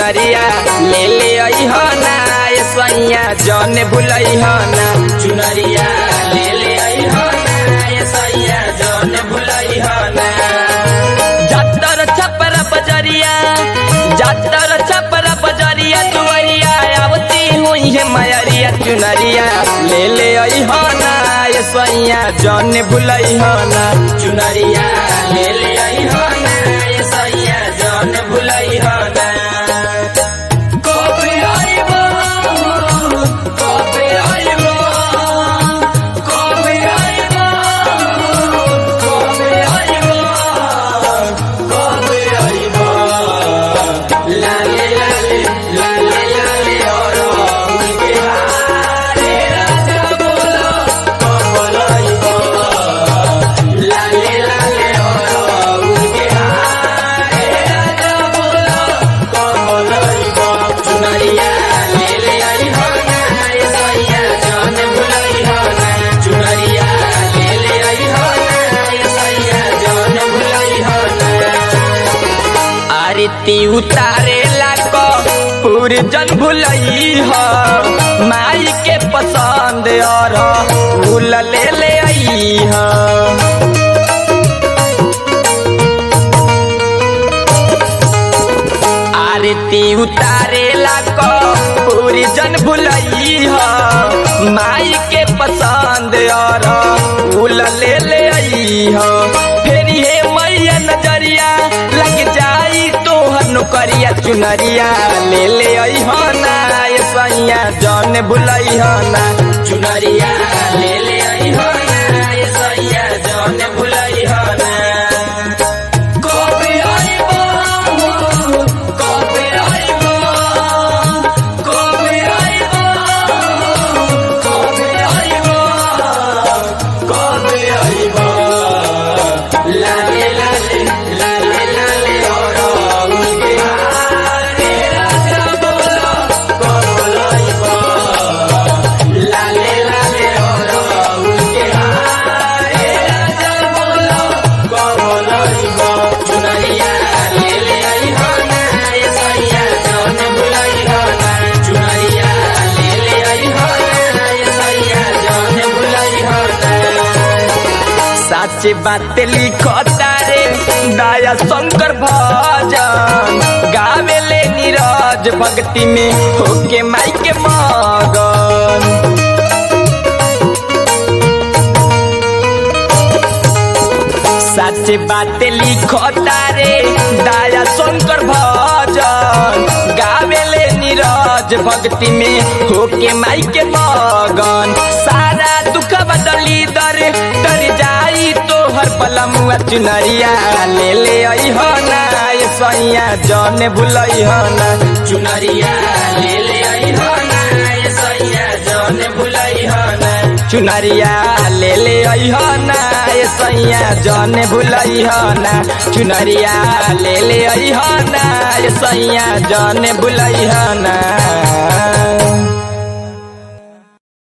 चुनरिया ले ले अइह ना ए सैया जन भुलइह ना चुनरिया ले ले अइह ना ए सैया जन भुलइह ना जातर छपर बजरिया जातर छपर बजरिया दुआरिया आवती हुई है मयरिया चुनरिया ले ले अइह ना ए सैया जन भुलइह ना चुनरिया ले ले अइह ना ए सैया जन भुलइह ना कबे आइबो कबे आइबो कबे आइबो कबे आइबो कबे आइबो लाले लाले लाले लाले और उनके हारे राजा बोलो कबे आइबो लाले लाले और उनके हारे राजा बोलो कबे आइबो चुनरिया ले ले आई हो ना ए सैया जान भुलाई हो ना चुनरिया ले ले आई हो ना ए सैया जान भुलाई हो ना आरती उतारे लाको पूरी जन भुलई हो माई के पसंद और फूल ले ले आई हो आरती उतारे लाको पूरी जन भुलई हो माई के पसंद और फूल ले ले आई हो फिर हे मैया नजरिया लग जाई तोहर नौकरिया चुनरिया ले ले आई हो ना ए सैया जन भुलई हो ना चुनरिया ले ले आई हो ना ए सैया जन भुलई हो ना कबे आइबो कबे आइबो कबे आइबो कबे आइबो कबे आइबो लाले लाले लाले लाले और उनके हारे राजा बोलो कबे आइबो लाले लाले और उनके हारे राजा बोलो कबे आइबो चुनरिया ले ले आई हो ना ए सैया जन भुलाई हो ना चुनरिया ले ले आई हो ना ए सैया जन भुलाई हो ना सच बात लिखता रे दया शंकर भजन गावेले नीरज भक्ति में होके माई के मगन सच बात लिखता रे दया शंकर भजन गावेले नीरज भक्ति में होके माई के मगन सारा दुख बदली दर तर जाई तोहर बलमुआ चुनरिया ले ले आई हो ना ए सैया जन भुलई हो ना चुनरिया ले ले आई हो ना ए सैया जन भुलई हो ना चुनरिया ले ले आई हो ना ए सैया जन भुलई हो ना चुनरिया ले ले आई हो ना ए सैया जन भुलई हो ना